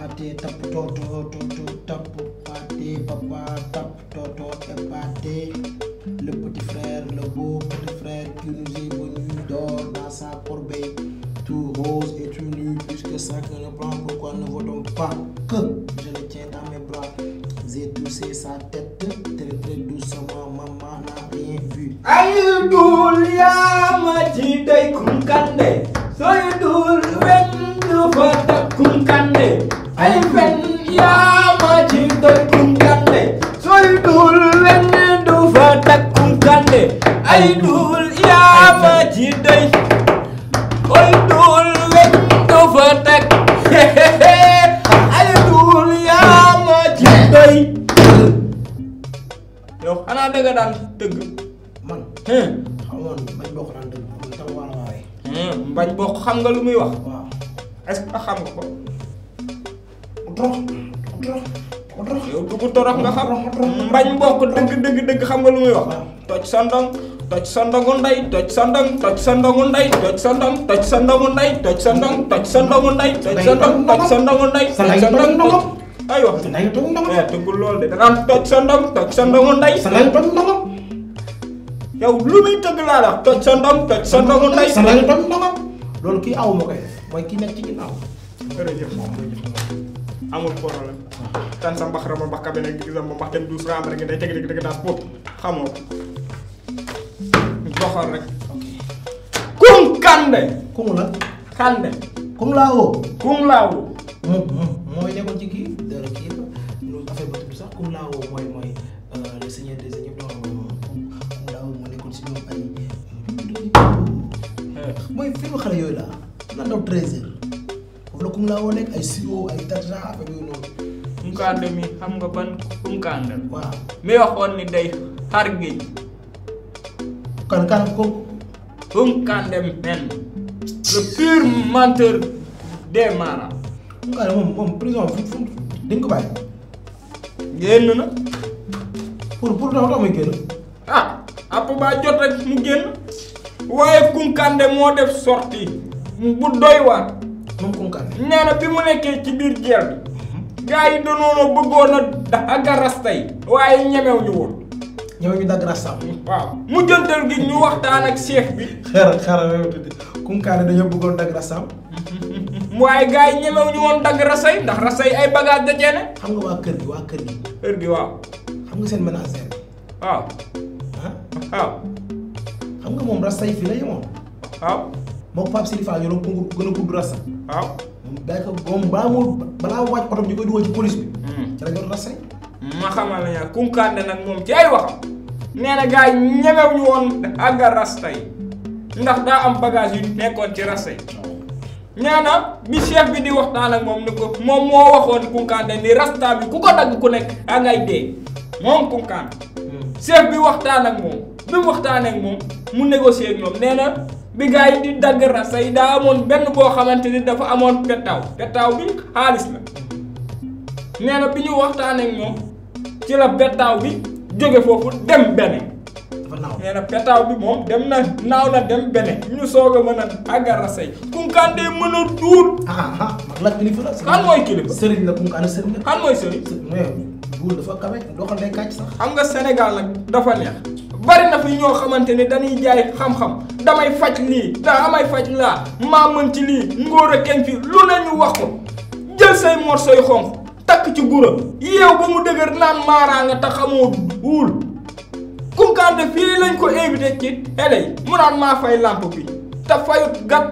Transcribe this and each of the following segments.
pâté tap toto toto tap pâté papa tap toto et pâté le petit frère le beau petit frère qui nous est venu dort dans sa corbeille tout rose et tout nu puisque chacun ne prend pourquoi ne votons pas que je le tiens dans mes bras j'ai touché sa tête très très doucement maman n'a rien vu ay dul yaa ma ci day kunkande sooy dul wen du fa tak kunkande ay fen yaa ma ci day kunkande sooy dul wen du fa tak kunkande ay dul yaa ma ci day oy dul wen du fa tak ay dul yaa ma ci day yow xanaa dëgg daan tëgg man hum xamoon bañ bokk naan dëgg man tam wala waaye mbañ bokk xam nga lu muy wax waaw est-ce que xam nga ko drox drox drox yow dugg torox nga xam mbañ bokk dëgg dëgg dëgg xam nga lu muy wax waaw. toj sa ndong toj sa ndongu ndey toj sa ndong toj sa ndongu ndey toj sa ndong toj sa ndongu ndey toj sa ndong toj sa ndongu ndey toj sa ndong toj sa ndongu ndey Sa toj ndey sa toj ndong ndongom. ay wax sa ndey toj ndongom eh tëggul lool de da ngaan toj sa ndong toj sa ndongu ndey sa ndey toj ndongom yow lu muy tëgg laa la toj sa ndong toj sa ndongu ndey sa ndey toj ndongom loolu kii aw ma koy def mooy kii nekk ci ginnaaw jërëjëf moom amul problème tan sa mbax rama mbax kabe nag gis ma mbax dem douze ram rek day teg dëgg dëgg daas pop xamoo doxal rek kum kande kumu la kande kum laa woo kum laawu moom moom mooy nekkoon ci kii dara kii la lu affaire ba tudd sax kum laa woo mooy mooy le seigneur des seigneurs doon mooy moom kum kum laa woo moo nekkoon si ñoom ay mooy film xale yooyu la na ndaw treize heures foofu la kum laa woo nekk ay siro ay tarja affaire yooyu noonu kum kande mi xam nga ban kum kande waaw mi waxoon ni day xar géej kan kan ko kum kande men le pur menteur des marins kum kaa moom moom prison fu fu dañ ko bàyyi génn na pour pour tax tax muy génn ah app baa jot rek mu génn waaye kunkande moo def sortie bu doy waar moom kum kaa nee na bi mu nekkee ci biir jeel bi gars yi danoona bëggoon a dagga rasta yi waaye ñemew ñu woon ñëw ñu dagg rastam waaw mu jëntal gi ñu waxtaan ak chef bi xaaral xaaral même tuuti kum kaa ne dañoo bëggoon dagg rastam waaye gars yi ñemew ñu woon dagg rasta yi ndax rasta yi ay bagage da ceene xam nga waa kër gi waa kër gi heure gi waaw xam nga seen ménagère bi waaw ah waaw xam nga moom rasta yi fii la yemoon waaw moom Pape Sidi Fall ñoo doon gën a gudd rasta waaw moom bàyyi ko moom balaa moo balaa moo wàcc oto bi ñu koy dugal ci police bi ci la ñu rasta yi ma xamal la ñaa kunkande nag moom ci ay waxam nee na gars yi ñemew ñu woon àgga rasta yi ndax daa am bagage yu nekkoon ci rasta yi nee na bi chef bi di waxtaan ak moom ni ko moom moo waxoon kunkande ni rasta bi ku ko dagg ku nekk a ngay dee moom kunkande chef bi waxtaan ak moom bi mu waxtaanee ak moom mu négocier ak ñoom nee na bi gars yi di dagg rasta yi daa amoon benn boo xamante ni dafa amoon pettaaw pettaaw bi xaalis la nee na bi ñu waxtaanee ak moom ci la pettaaw bi jóge foofu dem bene dafa naaw nee na pettaaw bi moom dem na naaw na dem bene ñu soog a mën a àgga rasta yi kunkande mën a duur ah ah mag la kilifa la kan mooy kilifa sëriñ la kum kaa ne sëriñ la kan mooy sëriñ mais buur dafa kawe doxal day kàcc sax xam nga Sénégal nag dafa neex bari na fi ñoo xamante ni dañuy jaay xam-xam damay faj lii daa amay faj laa maa mën ci lii ngóor a kenn fi lu ne ñu wax ko jël say morsoy xonq takk ci gura yeew ba mu dëgër naan maaraa nga te xamoo wul kunkande fii lañ ko invité ci télé yi mu naan maa fay lampe bi te fayut gat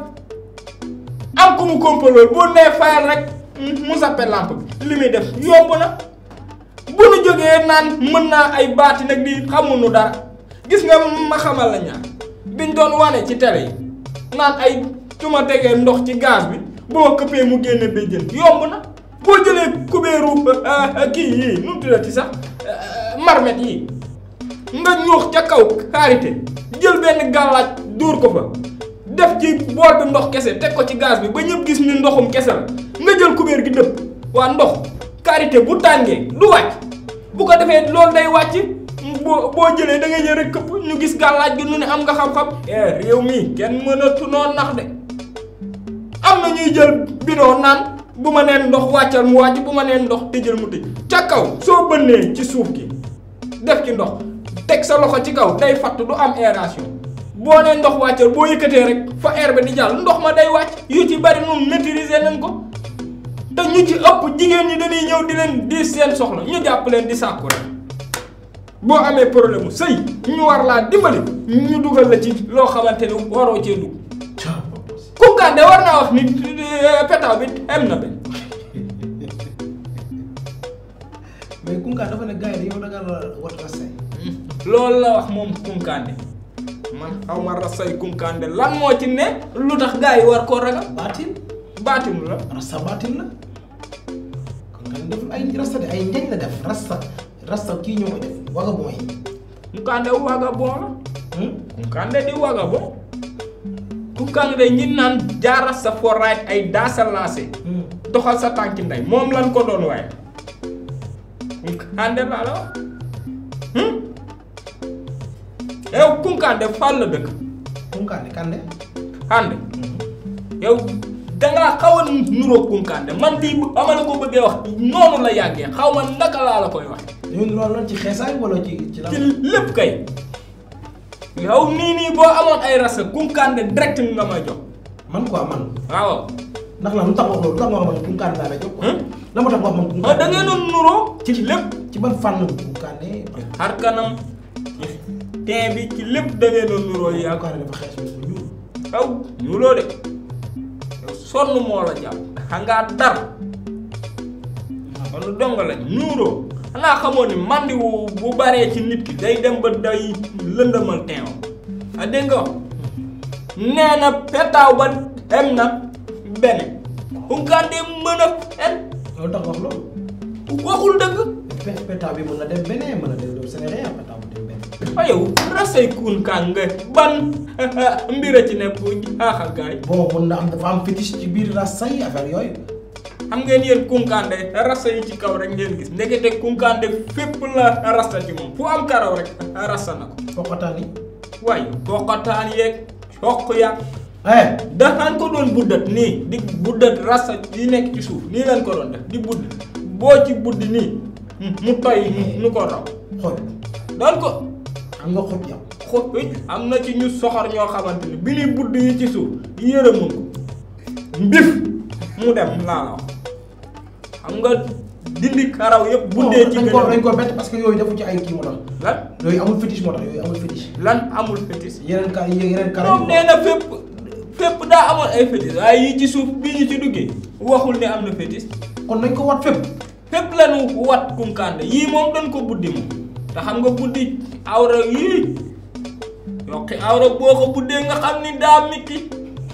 am ku mu kompalool boo nee fayal rek mu sappe lampe bi li muy def yomb na bu nu jógee naan mën naa ay baati nag di xamuñu dara gis nga ma xamal la ñaar biñ doon wane ci télé yi naan ay su ma tegee ndox ci gaz bi boo këppee mu génne béjjën yomb na boo jëlee kubéeru kii yii nu mu tuddati sax marmet yii nga ñuux ca kaw karité jël benn gàllaaj dóor ko fa def ci bool bi ndox kese teg ko ci gaz bi ba ñëpp gis ni ndoxum kese la nga jël kubéer gi dëpp waa ndox karité bu tàngee du wàcc bu ko defee loolu day wàcc boo boo jëlee da ngay jël rek këpp ñu gis gàllaaj gi nu ne am nga xam-xam eh réew mi kenn mënatu noo nax de am na ñuy jël bidon naan bu ma neen ndox wàccal mu wàcc bu ma neen ndox tëjal mu tëj ca kaw soo bënnee ci suuf gi def ci ndox teg sa loxo ci kaw day fatt du am aération boo nee ndox wàccal boo yëkkatee rek fa air bi di jàll ndox ma day wàcc yu ci bari moom maîtriser nañ ko te ñu ci ëpp jigéen ñi dañuy ñëw di leen di seen soxla ñu jàpp leen di sàkku rek boo amee problème mu sëy ñu war laa dimbali ñu dugal la ci loo xamante ni waroo cee dugg Kounkandé war naa wax ni pétaw bi am na benn mais Kounkandé dafa ne gars yi dañoo dagal wat rasay loolu la wax moom Kounkandé man xaw ma rasay Kounkandé lan moo ci ne lu tax gars yi war koo ragal baatin baatim la rasta baatin la Kounkandé deful ay rasta de ay njañ la def rasta rasta kii ñoo koy def waga mooy Kounkandé vagabond la Kounkandé di vagabond Kounkandé ñi naan jaara sa foraay ay daasa lancé doxal sa tànki ndey moom lan ko doon waaye Kounkandé laa la wax yow Kounkandé fan la dëkk Kounkandé Kandé ànd yow dangaa xaw a nuróo Kounkandé man lii bu ama la ko bëggee wax noonu la yàggee xaw ma naka laa la koy wax ñun loolu loolu ci xeesaay wala ci ci la ci lépp kay yow nii nii boo amoon ay rasa Kounkandé direct nga may jox man quoi man waaw ndax la lu tax wax loolu lu tax nga wax man Kounkandé laa lay jox quoi la ma tax wax man ah Kounkandé da ngeen doon nuróo ci lépp ci ban fànn Kounkandé xar kanam teen bi ci lépp da ngeen doon nuróo yaa ko Kounkandé dafa xees mais bu ñuul aw ñuuloo de yow sonn moo la jàpp xangaa dar kon dong la ñuuroo xanaa xamoo ni mandi wu bu baree ci nit ki day dem ba day lëndëmal teewam a dégg nga wax nee na petaaw ba dem na benn Kounkandé mën a fen loolu tax wax loolu waxul dëgg pe pétaw bi mën na dem beneen mën na dem dem Sénégal pétaw bu dem beneen waaye yow rasay Kounkandé ban mbir a ci ne bu jaaxal gaay bon mën na am dafa am fétiche ci biir rasta yi affaire yooyu xam ngeen yéen Kounkandé rasta yi ci kaw rek ngeen gis ndekete Kounkandé fépp la rasta ci moom fu am karaw rek rasta na ko foqataan yi waaye bokkataan yeeg soq ya eh daxaan ko doon buddat nii di buddat rasta yi nekk ci suuf nii leen ko doon def di budd boo ci buddi nii mu toy nu ko raw xool doon ko am nga xoj yow xo am na ci ñu soxor ñoo xamante ni bi ñuy budd yi ci suuf yërëmun ko mbif mu dem laa la wax xam nga dindi karaw yëpp buddee ci dañ gën ko a dañ ko bett parce que yooyu defu ci ay kii moo tax lan yooyu amul fétiche moo tax yooyu amul fétiche lan amul fétis yeneen ka yeneen karaw moom nee na fépp fépp daa amoon ay fétis waaye yi ci suuf bii ñu ci duggee waxul ne am na fétis kon nañ ko wat fépp fépp lañu wat Kounkandé yii moom dañ ko buddi moom te xam nga buddi awra yii yokki awra boo ko buddee nga xam ni daa mitti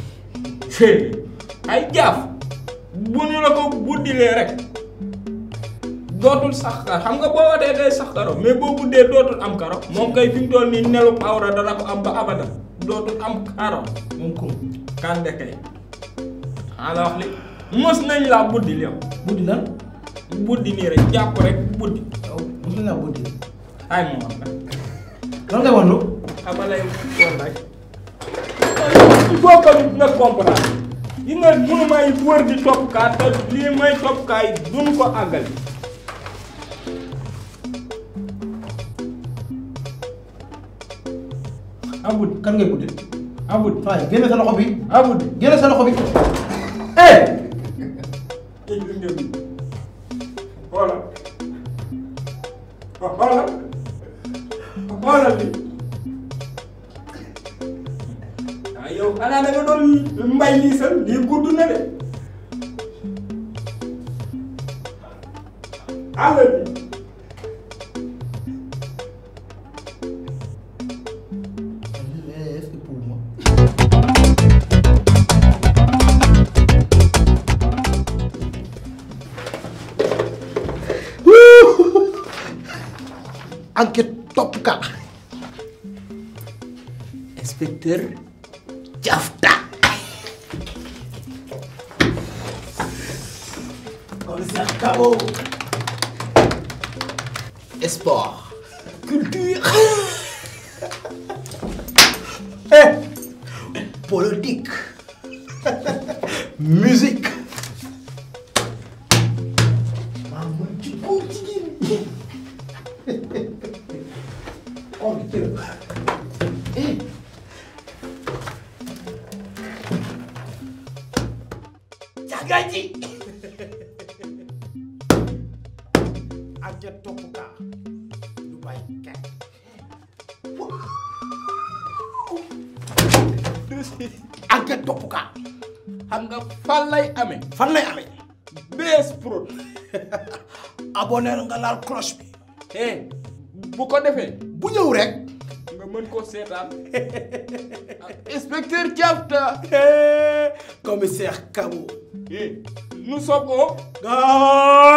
ay jaaf bu ñu la ko buddilee rek dootul sax kar xam nga boo watee day sax karo mais boo buddee dootul am karo moom kay fi mu toll nii nelub awra dana ko am ba abada dootul am karo moom kum Kandé kay xaa la wax li mos nañ laa buddi yow buddi lan buddi nii rek jàpp rek buddi yow mosu laa buddi ay moom am na lan ngay wannu xama lay woon rek il faut que nga comprendre yi nga mënu may wër di topp kaa te lii may topp kaay duñ ko àggali abud kan ngay buddi abud waaye génne sa loxo bi abud génne sa loxo bi eh gis nga bi xoolal xoolal xoolal bi ah yow xanaa da nga doon mbay lii sax lii gudd na de àll bi est-ce que pour moi enquête topp ka inspecteur Diafta commissaire Kabo sport culture eh politique musique enquête topp kaa du bàyyi kenn enquête topp kaa xam nga fan lay amee fan lay amee BS Prod abonné nga laal cloche bi eh bu ko defee bu ñëw rek nga mën ko seetaan inspecteur Diafta commissaire Kabo eh nous sommes au gaay